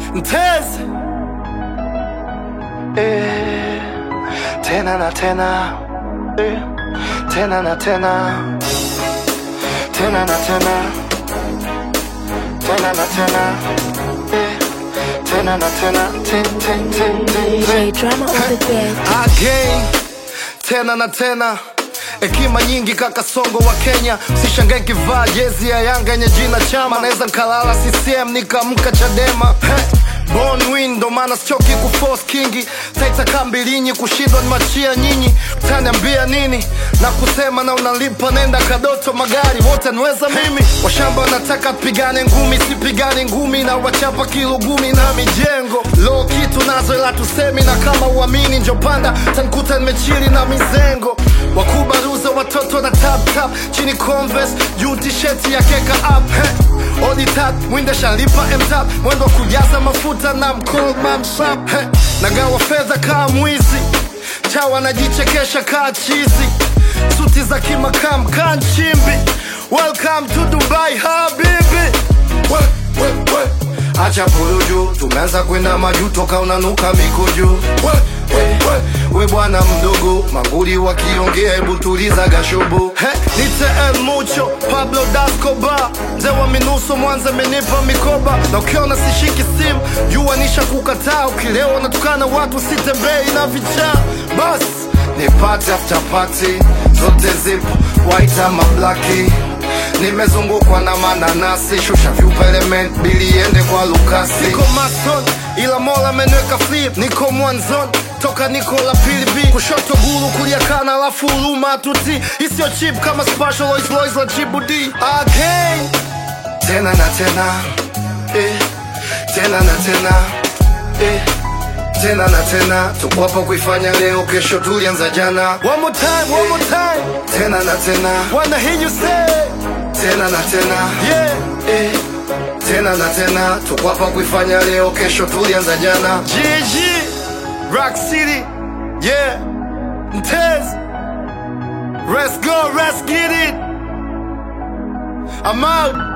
Mtezi eh, tena na tena eh, tena na tena tena na tena tena na tena eh, tena na tena tin, tin, tin, tin, tin. DJ drama on the bed. again tena na tena hekima nyingi kaka songo wa kenya sishangae kivaa jezi ya yanga yenye jina chama naweza nkalala ccm nikamka chadema hey. Born win ndo maana sichoki kuforce kingi taita kambilinyi kushindwa ni machia nyinyi taniambia nini na kusema na unalipa nenda kadoto magari wote niweza mimi washamba wanataka pigane ngumi sipigane ngumi na wachapa kilugumi na mijengo lo kitu nazo ila tusemi na kama uamini njopanda tankuta nimechili na mizengo wakubaruza watoto na tap tap chini converse juu tisheti ya keka up hey. oditat mwinde shalipa mtap mwendo wa kujaza mafuta na mkolmamsap hey. nagawa fedha kaa mwizi chawa najichekesha kaa chizi suti za kimakam kaa nchimbi welcome to dubai habibi we, we, we. acha puruju tumeanza kwenda maju toka unanuka mikuju we, we, we. we bwana mdogo manguli wakiongea hebu tuliza gashubu He, nite el mucho pablo dascoba mzee wa minuso mwanza amenipa mikoba na ukiona sishiki simu jua nisha kukataa ukilewa natukana watu sitembei na vichaa bas ni party after party zote zipo white ama blaki nimezungukwa na mananasi shusha vyupa element bili iende kwa lukasi niko mason ila mola ameniweka flip niko mwanzoni toka niko la pilipi kushoto gulu kulia kana alafu huruma tuti isiyo chip kama special Lois Lois la chibudi again tena na tena eh, tena na tena eh, tena na tena tuko hapa kuifanya leo kesho tulianza jana one more time, one more time. tena na tena wanna hear you say tena na tena yeah. eh, tena na tena tuko hapa kuifanya leo kesho tulianza jana GG Rock City yeah Mtez Let's go let's get it I'm out